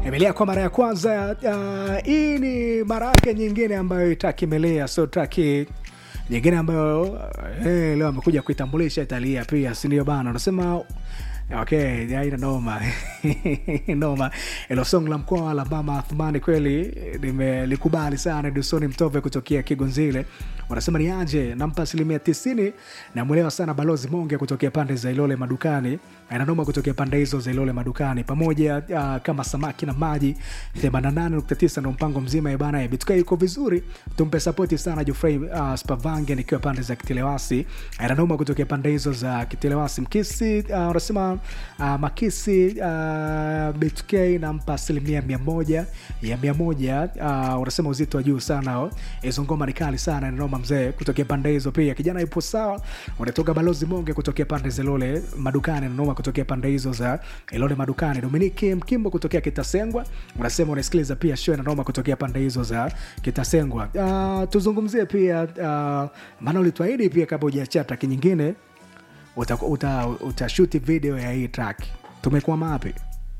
imelea kwa mara ya kwanza. Uh, hii ni mara yake nyingine ambayo itaki imelea, so taki nyingine ambayo uh, hey, leo amekuja kuitambulisha italia pia, si ndio bana? Unasema okay, aina noma noma. Ilo song la mkoa la mama Athmani kweli nimelikubali sana. Dusoni Mtove kutokea Kigonzile wanasema ni aje, nampa asilimia tisini. Namwelewa sana Balozi Monge kutokea pande za Ilole Madukani, ananoma kutokea pande hizo za Ilole Madukani pamoja uh, kama samaki na maji 88.9 ndo mpango mzima ya bana. Bituka yuko vizuri, tumpe sapoti sana Jofrey uh, Spavange nikiwa pande za Kitelewasi, ananoma kutokea pande hizo za Kitelewasi. Mkisi unasema uh, uh, Makisi uh, BTK nampa asilimia mia moja ya mia moja. Uh, unasema uzito wa juu sana, hizo ngoma ni kali sana, nanoma mzee kutokea pande hizo. Pia kijana ipo sawa, unatoka Balozi Monge kutokea pande za Ilole Madukani, nanoma kutokea pande hizo za Ilole Madukani. Dominiki Mkimbo kutokea Kitasengwa unasema unasikiliza pia show nanoma kutokea pande hizo za Kitasengwa. Uh, tuzungumzie pia uh, maana ulituahidi pia kabla hujachia traki nyingine utashuti uta, uta video ya hii track tumekuwa mapi?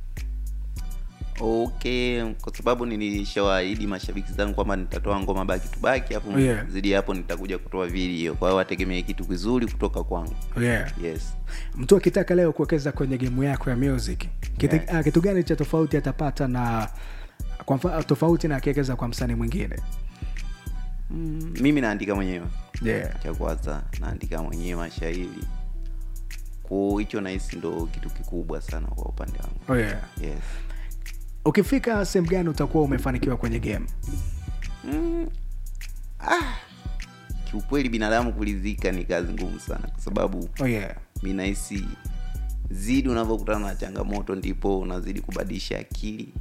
Okay, kwa sababu nilishawaahidi mashabiki zangu kwamba nitatoa ngoma baki tu baki, hapo Yeah. zidi ya hapo nitakuja kutoa video. Kwa hiyo wategemee kitu kizuri kutoka kwangu. Yeah. Yes. Mtu akitaka leo kuwekeza kwenye gemu yako ya music kitu, Yeah. ah, kitu gani cha tofauti atapata na kwa mfa, tofauti na akiwekeza kwa msanii mwingine? Mm, mimi naandika mwenyewe. Yeah. Cha kwanza naandika mwenyewe mashairi. Kwa hicho nahisi ndo kitu kikubwa sana kwa upande wangu. Oh yeah. Yes. Ukifika sehemu gani utakuwa umefanikiwa kwenye game? Mm, ah, kiukweli binadamu kuridhika ni kazi ngumu sana kwa sababu Oh yeah. mi nahisi zidi unavyokutana na changamoto ndipo unazidi kubadilisha akili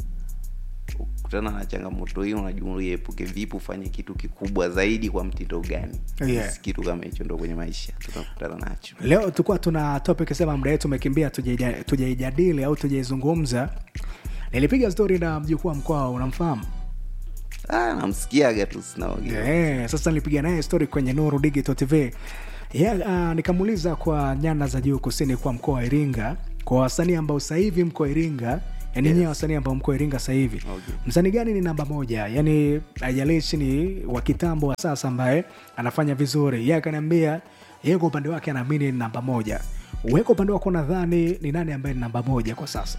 ukutana na changamoto hiyo unajua uiepuke vipi ufanye kitu kikubwa zaidi kwa mtindo gani Yeah. Basi kitu kama hicho ndo kwenye maisha tunakutana nacho Leo tulikuwa tuna topic sema muda wetu umekimbia, tujaija- tujaijadili au tujaizungumza. Nilipiga stori na mjukuu wa mkoa, unamfahamu? ah, namsikiaga tu sinaongea Yeah, sasa nilipiga naye story kwenye Nuru Digital TV. Yeah, uh, nikamuuliza kwa nyanda za juu kusini kwa mkoa wa Iringa, kwa wasanii ambao sasa hivi mko Iringa, yani Yes. nyewe wasanii ambao mko Iringa sasa hivi Okay. msanii gani ni namba moja? Yani haijalishi ni wa kitambo wa sasa ambaye anafanya vizuri. Yeye akaniambia yeye kwa upande wake anaamini ni namba moja. Wewe kwa upande wako nadhani ni nani ambaye ni namba moja kwa sasa?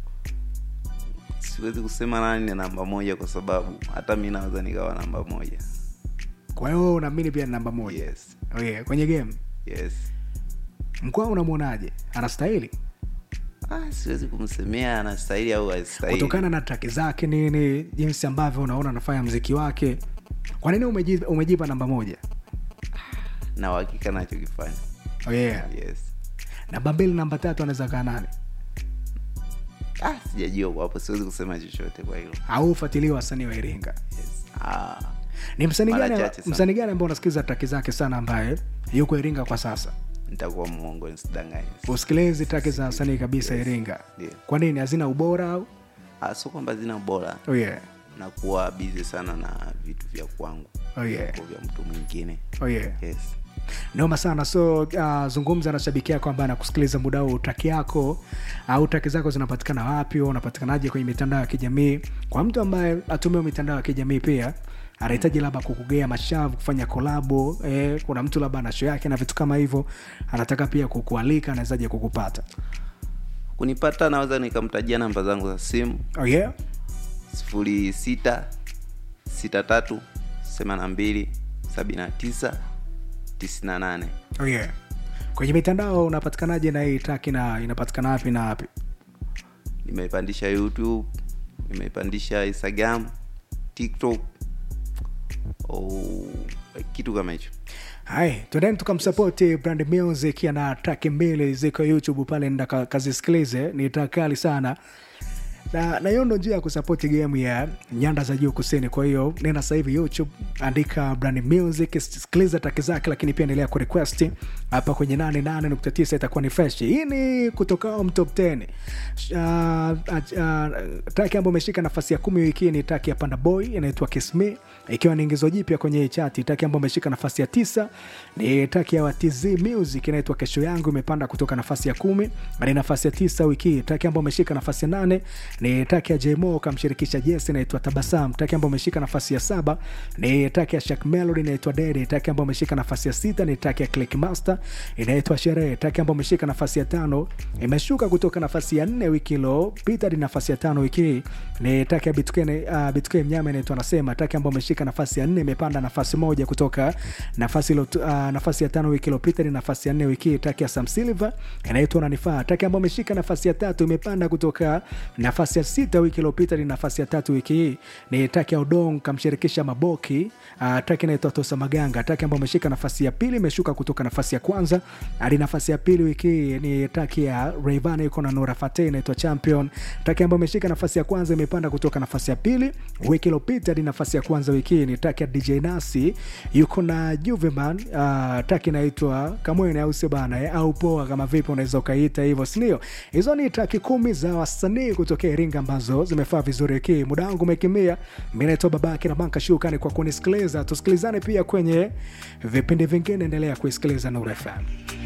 siwezi kusema nani ni namba moja kwa sababu hata mi naweza nikawa namba moja Kwa hiyo wewe unaamini pia ni namba moja? yes Oh yeah, kwenye game yes mkoa unamwonaje? Anastahili? ah, siwezi kumsemea anastahili au hastahili kutokana na traki zake nini, jinsi ambavyo unaona anafanya mziki wake. Kwa nini umejipa, umejipa namba moja? na uhakika nachokifanya Oh yeah. yes Namba mbili, namba tatu anaweza kaa nani? ah, sijajua kwa hapo siwezi kusema chochote kwa hilo Au ufuatilie wasanii wa Iringa? yes. ah, Ni msanii Mara gani, chache sana. msanii gani ambao unasikiliza traki zake sana ambaye yuko Iringa kwa sasa? nitakuwa mwongo nisidanganye Usikilizi traki za wasanii kabisa Iringa. Ndio. Kwa nini? Hazina ubora au? ah, sio kwamba zina bora Oh yeah. nakuwa bizi sana na vitu vya kwangu Oh yeah. kwa vya mtu mwingine Oh yeah. yes noma sana so uh, zungumza na shabiki yako ambaye anakusikiliza muda huu traki yako au traki zako zinapatikana wapi au unapatikanaje kwenye mitandao ya kijamii kwa mtu ambaye atumia mitandao ya kijamii pia anahitaji labda kukugea mashavu kufanya kolabo eh, kuna mtu labda ana show yake na vitu kama hivyo anataka pia kukualika anawezaje kukupata kunipata naweza nikamtajia namba zangu za simu oh yeah? sifuri sita sita tatu themani na mbili sabini na tisa tisini na nane Oh yeah. kwenye mitandao unapatikanaje na hii traki na inapatikana wapi na wapi nimeipandisha youtube nimeipandisha instagram tiktok oh, kitu kama hicho hai tuendeni tukamsapoti brand music ana traki mbili ziko youtube pale nda ka- kazisikilize ni track kali sana na na hiyo ndo njia ya kusapoti game ya nyanda za juu kusini kwa hiyo nenda sasa hivi youtube andika brand music sikiliza traki zake lakini pia endelea kurequest hapa kwenye 88.9 itakuwa ni fresh hii ni kutoka mtop 10 uh, uh, uh, traki ambayo imeshika nafasi ya kumi wiki hii ni traki ya panda boy inaitwa kisme ikiwa ni ingizo jipya kwenye hii chati traki ambayo imeshika nafasi ya tisa ni traki ya watz music inaitwa kesho yangu imepanda kutoka nafasi ya kumi hadi nafasi ya tisa wiki hii traki ambayo imeshika nafasi ya nane ni taki ya Jmo kamshirikisha Jesse inaitwa Tabasam. Taki ambayo ameshika nafasi ya saba ni taki ya Shak Melody inaitwa Dede. Taki ambayo ameshika nafasi ya sita ni taki ya Click Master inaitwa Sherehe. Taki ambayo ameshika nafasi ya tano imeshuka kutoka nafasi ya nne wiki iliyopita hadi nafasi ya tano wiki hii ni taki ya Bitcoin, uh, Bitcoin Mnyama inaitwa Nasema. Taki ambayo ameshika nafasi ya nne imepanda nafasi moja kutoka nafasi, ilo, uh, nafasi ya tano wiki iliyopita ni nafasi ya nne wiki hii. Taki ya Sam Silver inaitwa Unanifaa. Taki ambayo ameshika nafasi ya tatu imepanda kutoka nafasi ya sita wiki iliyopita ni nafasi ya tatu wiki hii ni taki ya Udong kamshirikisha Maboki. Uh, taki inaitwa Tosa Maganga. Taki ambayo ameshika nafasi ya pili imeshuka kutoka nafasi ya kwanza hadi nafasi ya pili wiki hii ni taki ya Rayvanny yuko na Nora Fateh inaitwa Champion. Taki ambayo ameshika nafasi ya kwanza imepanda kutoka nafasi ya pili wiki iliyopita hadi nafasi ya kwanza wiki hii ni taki ya DJ Nasi yuko na Juveman. Uh, taki inaitwa Kamwene au sio bana eh, au poa kama vipi unaweza ukaita hivyo, si ndio? Hizo ni taki kumi za wasanii kutokea Iringa ambazo zimefaa vizuri wiki hii. Muda wangu umekimbia, mimi naitwa babake na banka shukani kwa kunisikiliza. Tusikilizane pia kwenye vipindi vingine, endelea kuisikiliza Nuru FM.